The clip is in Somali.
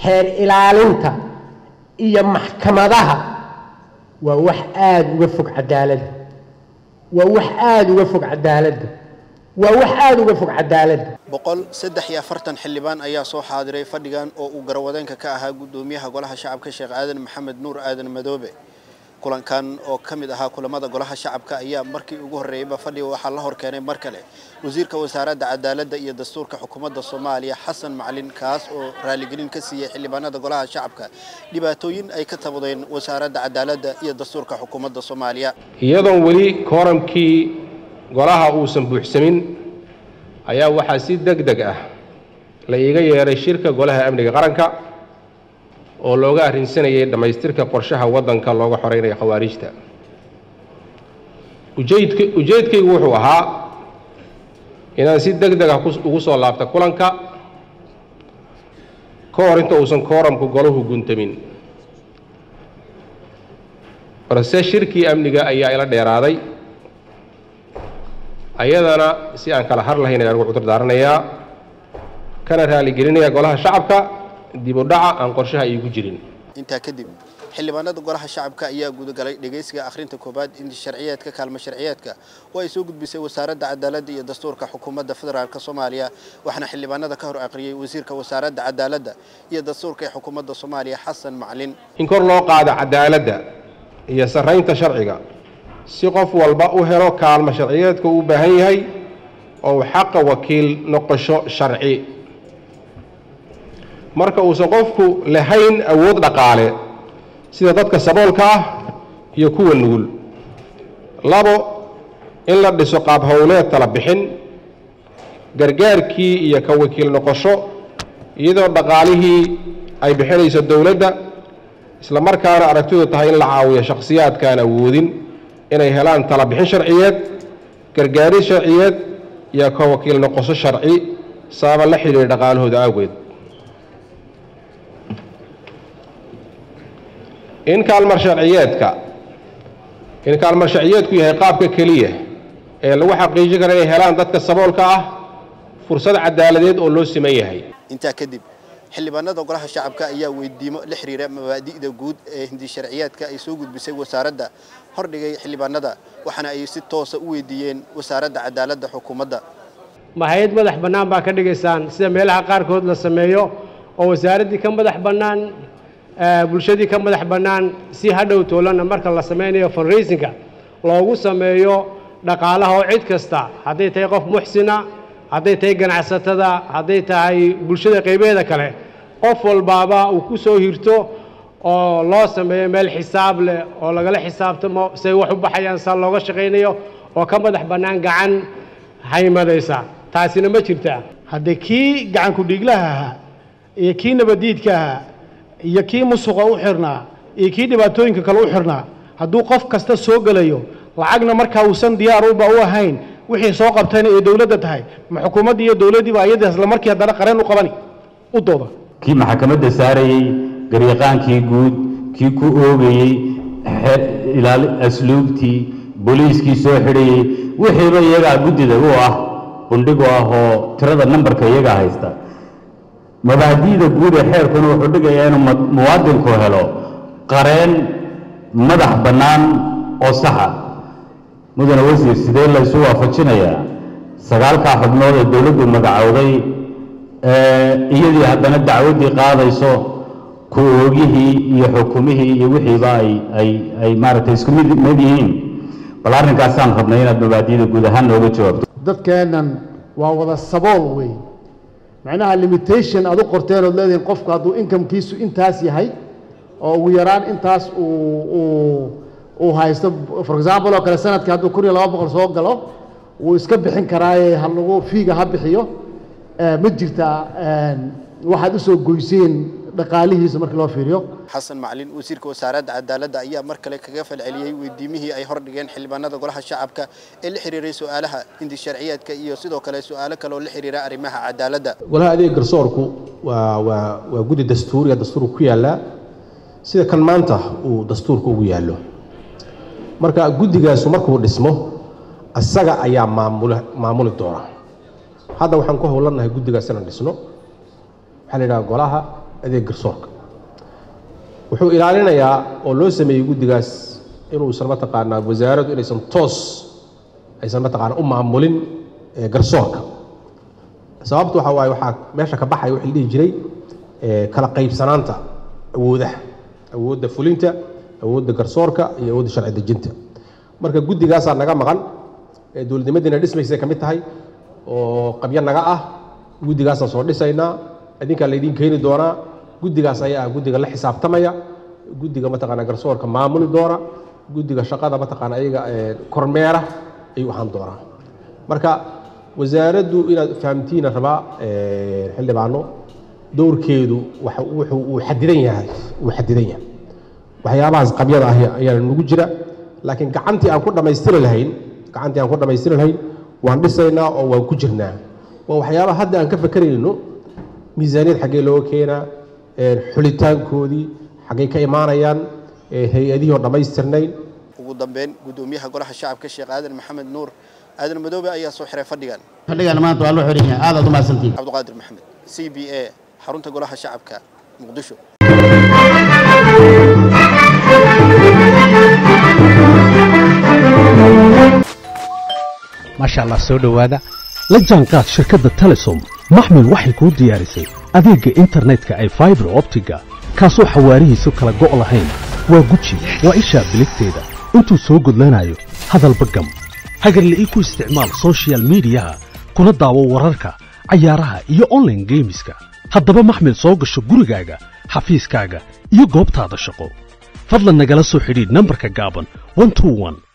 xeer ilaalinta iyo maxkamadaha waa wax aada uga fog cadaaladda waa wax aada uga fog cadaaladda waa wax aada uga fog cadaaladda boqol saddex iyo afartan xildhibaan ayaa soo xaadiray fadhigan oo uu garwadeenka ka ahaa guddoomiyaha golaha shacabka sheekh aadan maxamed nuur aadan madoobe kulankan oo ka mid ahaa kulamada golaha shacabka ayaa markii ugu horreeyeyba fadhiga waxaa la hor keenay mar kale wasiirka wasaaradda cadaaladda iyo dastuurka xukuumadda soomaaliya xasan macalin kaas oo raaligelin ka siiyey xildhibaanada golaha shacabka dhibaatooyin ay ka tabadeen wasaaradda cadaaladda iyo dastuurka xukuumadda soomaaliya iyadoon weli kooramkii golaha uusan buuxsamin ayaa waxaa si deg deg ah la iiga yeeray shirka golaha amniga qaranka oo looga arrinsanayay dhammaystirka qorshaha waddanka looga xoreynayo khawaariijta ujeedk ujeedkaygu wuxuu ahaa inaan si deg deg ah ugu soo laabta kulanka ka hor inta uusan kooramku golahu guntamin balse shirkii amniga ayaa ila dheeraaday ayadana si aan kala har lahayn ayaan ugu cudur daaranayaa kana raaligelinaya golaha shacabka dib u dhaca aan qorshaha iigu jirin intaa kadib xildhibaanada golaha shacabka ayaa gudagalay dhegaysiga akhrinta koobaad inti sharciyeedka kaalmo sharciyeedka oo ay soo gudbisay wasaaradda cadaaladda iyo dastuurka xukuumadda federaalk soomaaliya waxaana xildhibaanada ka hor aqriyey wasiirka wasaaradda cadaaladda iyo dastuurka ee xukuumadda soomaaliya xasan macalin in kor loo qaado cadaaladda iyo sarraynta sharciga si qof walba u helo kaalmo sharciyeedka uu u baahan yahay oo uu xaqa wakiil noqosho sharci marka uusan qofku lahayn awood dhaqaale sida dadka saboolka ah iyo kuwa nugul labo in la dhiso qaab howleed tala bixin gargaarkii iyo ka wakiil noqosho iyadoo dhaqaalihii ay bixinayso dowladda isla markaana aragtidu tahay in la caawiyo shakhsiyaadkaan awoodin inay helaan tala bixin sharciyeed gargaaris sharciyeed iyo ka wakiil noqosho sharci sababa la xidhiira dhaqaalahooda awgeed in kaalmar sharciyeedka in kaalmar sharciyeedku yahay qaabka keliya ee lagu xaqiijin kara inay helaan dadka saboolka ah fursad cadaaladeed oo loo siman yahay intaa kadib xildhibaanada golaha shacabka ayaa weydiimo la xiriira mabaadi'da guud ee hindi sharciyeedka ay soo gudbisay wasaaradda hordhigay xildhibaanada waxaana ay si toosa u weydiiyeen wasaaradda cadaaladda xukuumadda ma hay-ad madax bannaan baa ka dhigaysaan sida meelaha qaarkood la sameeyo oo wasaaraddii ka madax bannaan bulshadii ka madax bannaan si hadhow toolana marka la sameynayo fundraisinka loogu sameeyo dhaqaalaha oo cid kasta hadday tahay qof muxsina hadday tahay ganacsatada hadday tahay bulshada qaybeeda kale qof walbaaba uu ku soo hirto oo loo sameeyo meel xisaab leh oo lagala xisaabtamo say wax u baxayaan saa looga shaqaynayo oo ka madax bannaan gacan haymadaysa taasina ma jirtaa haddee kii gacanku dhiiglaha ahaa iyo kii nabadiidka ahaa iyo kii musuqa u xirnaa iyo kii dhibaatooyinka kale u xirnaa hadduu qof kasta soo gelayo lacagna markaa uusan diyaar uba u ahayn wixii soo qabtayna ee dowladda tahay ma xukuumaddii iyo dowladdiiba iyada isla markii haddana qareen u qabani u dooda kii maxkamadda saarayey garyaqaankii guud kii ku oogayey ilaali asluubtii booliiskii soo xidhayey wixiiba iyagaa guddida u ah bundhigu ah oo tirada nambarka iyagaa haysta mabaadi'da guud ee xeerkuna wuxuu dhigayaa inuu muwaadinku helo qareen madax bannaan oo saxa mudane wasiir sidee laysu waafajinayaa sagaalkaa xubnood ee dowladdu magacowday iyadii haddana dacwaddii qaadayso ku oogihii iyo xukumihii iyo wixiiba ay ay ay maaragtay isku mid mid yihiin bal arrinkaasaan rabnay inaad mabaadi'da guud ahaan nooga jawaabto dadkeennan waa wada sabool wey macnaha limitation aad u qorteen ood leedihiin qofku hadduu inkamkiisu intaas yahay oo ugu yaraan intaas uu uu uu haysto for example oo kale sanadkii hadduu kun iyo laba boqol soo galo wuu iska bixin karaaye ha lagu fiiga ha bixiyo ma jirtaa waxaad usoo goyseen dhaqaalihiisa markii loo fiiriyo xasan macalin wasiirka wasaaradda cadaaladda ayaa mar kale kaga falceliyey weydiimihii ay hordhigeen xildhibaanada golaha shacabka ee la xiriiray su-aalaha hindi sharciyeedka iyo sidoo kale su-aalo kale oo la xiriira arrimaha cadaaladda golaha adeeg garsoorku waa waa waa guddi dastuuriga dastuurka ku yaallaa sida kan maanta uu dastuurka ugu yaallo marka guddigaasu markuu dhismo isaga ayaa maamula maamuli doona hadda waxaan ku howlanahay guddigaas inaan dhisno waxaa la yidhaha golaha adeeg garsoorka wuxuu ilaalinayaa oo loo sameeyey guddigaas inuusan mataqaanaa wasaaraddu inaysan toos aysan mataqaanaa u maamulin ee garsoorka sababtu waxaa waaye waxaa meesha ka baxaya wixii la dhihi jiray ee kala qaybsanaanta awoodaha awoodda fulinta awoodda garsoorka iyo awoodda sharci dejinta marka guddigaasaa naga maqan ee dowladnimadiina dhismaysay ka mid tahay oo qabyo naga ah guddigaasaan soo dhisaynaa idinkaa laydiin keeni doonaa guddigaas ayaa ah guddiga la xisaabtamaya guddiga mataqaanaa garsoorka maamuli doona guddiga shaqada mataqaanaa iyaga ee kormeera ayuu ahaan doonaa marka wasaaraddu inaad fahamtiina rabaa ee, xildhibaano dowrkeedu waxa wuxuu uu xadidan yahay uu xadidan yahay waxyaabahaas qabyada ah ayaa nagu jira laakiin gacantii aan ku dhammaystiri lahayn gacantii aan ku dhammaystiri lahayn waan dhisaynaa oo waan ku jirnaa waa waxyaabaha hadda aan ka fakerayno miisaaniyad xaggee looga keenaa ee, xulitaankoodii xaggay ka imaanayaan ee, hay-adihii oo dhammaystirnayn ugu dambeyn gudoomiyaha golaha shacabka sheekh aadan maxamed nuur aadan madoobe ayaa soo xiray fadhigan fadhigan maanta waa loo xiran yahay aad aad u mahadsantihin cabdiqaadir maxamed c b a xarunta golaha shacabka muqdisho maasha allah soo dhowaada la jaanqaad shirkadda telesom maxmil waxay kuu diyaarisay adeegga internetka ay faibar optiga kaasoo xawaarihiisu kala go' lahayn waa guji waa ishaa biligteeda intuu soo gudlanayo hadalba gam hagarle ii ku isticmaal soshiyal miidiyaha kuna daawo wararka cayaaraha iyo onlaine geemiska haddaba maxmil soo gasho gurigaaga xafiiskaaga iyo goobtaada shaqo fadlan nagala soo xidhiidh nambarka gaaban 121